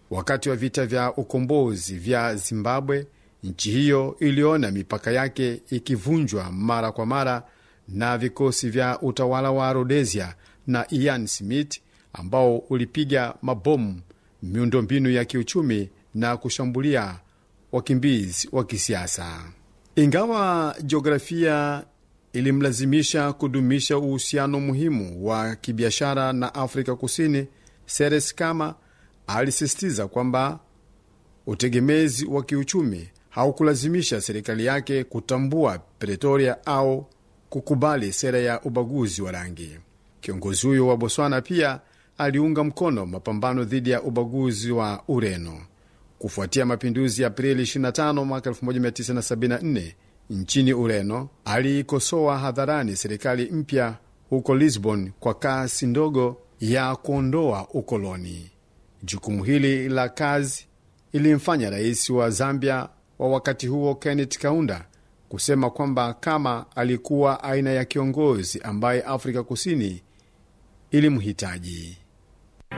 Wakati wa vita vya ukombozi vya Zimbabwe, nchi hiyo iliona mipaka yake ikivunjwa mara kwa mara na vikosi vya utawala wa Rhodesia na Ian Smith ambao ulipiga mabomu miundombinu ya kiuchumi na kushambulia wakimbizi wa kisiasa. Ingawa jiografia ilimlazimisha kudumisha uhusiano muhimu wa kibiashara na Afrika Kusini, Ceres Kama alisisitiza kwamba utegemezi wa kiuchumi haukulazimisha serikali yake kutambua Pretoria au kukubali sera ya ubaguzi wa rangi. Kiongozi huyo wa Botswana pia aliunga mkono mapambano dhidi ya ubaguzi wa Ureno kufuatia mapinduzi ya Aprili 25 mwaka 1974 nchini Ureno. Aliikosoa hadharani serikali mpya huko Lisbon kwa kasi ndogo ya kuondoa ukoloni. Jukumu hili la kazi ilimfanya rais wa Zambia wa wakati huo Kenneth Kaunda kusema kwamba kama alikuwa aina ya kiongozi ambaye Afrika Kusini ilimhitaji.